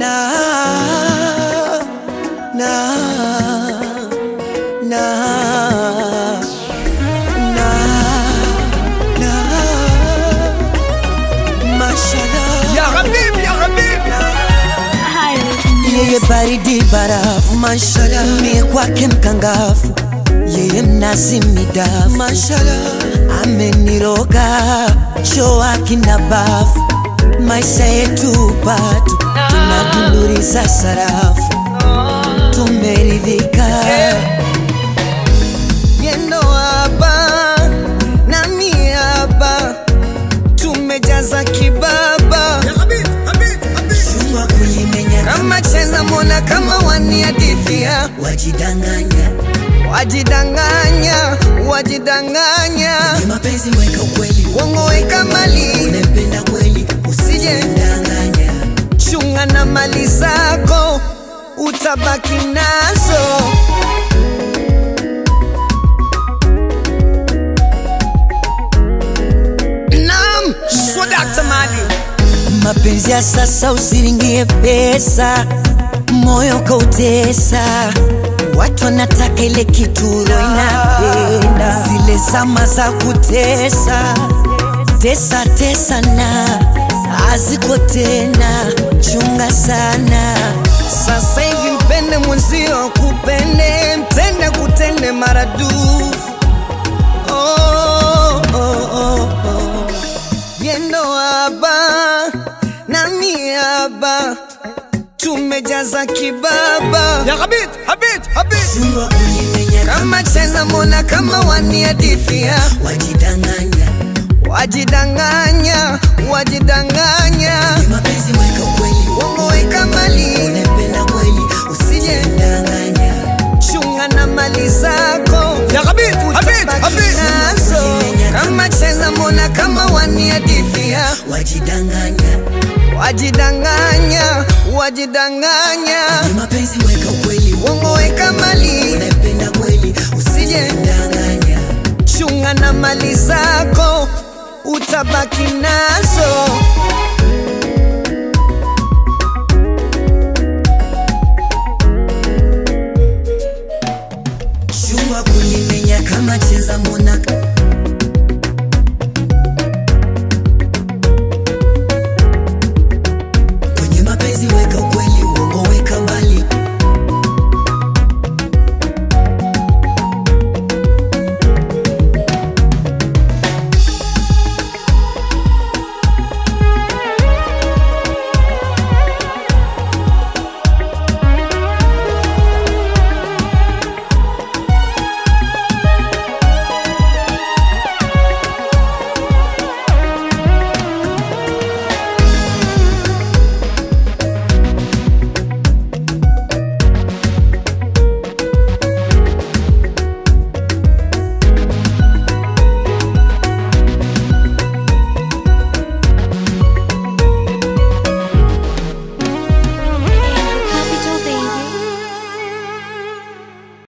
na na na na na mashallah Ya Habib, ya Habib. yeye baridi barafu mashallah mie kwake mkangafu yeye mnazi midafu mashallah ameniroga choa kina bafu maisha yetu patu tunadunduriza sarafu tumeridhika yendo hapa nami hapa tumejaza kibaba Ya Habib, Habib, Habib. chuma kulimenya kama cheza mona kama waniadithia wajidanganya wajidanganya wajidanganya Ni mapenzi weka ukweli wongo weka mali unempenda kweli usijendanganya chunga na mali zako utabaki nazo nam swadakta mali mapenzi ya sasa usiringie pesa moyo kautesa watu wanataka ile kituro inapenda zile zama za kutesa tesa tesa na haziko tena chunga sana sasa hivi mpende mwenzio kupende mtende kutende maradufu oh, oh, oh, oh. yendo haba nami haba tumejaza kibaba Ya Habib, Habib, Habib. chunga kulimenya kama cheza mona kama waniadithia wajidanganya wajidanganya wajidanganya Ni mapenzi weka ukweli wongo weka mali unempenda kweli usijendanganya chunga na mali zako Ya Habib, Habib, utabaki Habib. nazo kama cheza mona kama waniadithia wajidanganya wajidanganya wajidanganya Ni mapenzi weka ukweli wongo weka mali unempenda kweli usijendanganya chunga na mali zako utabaki nazo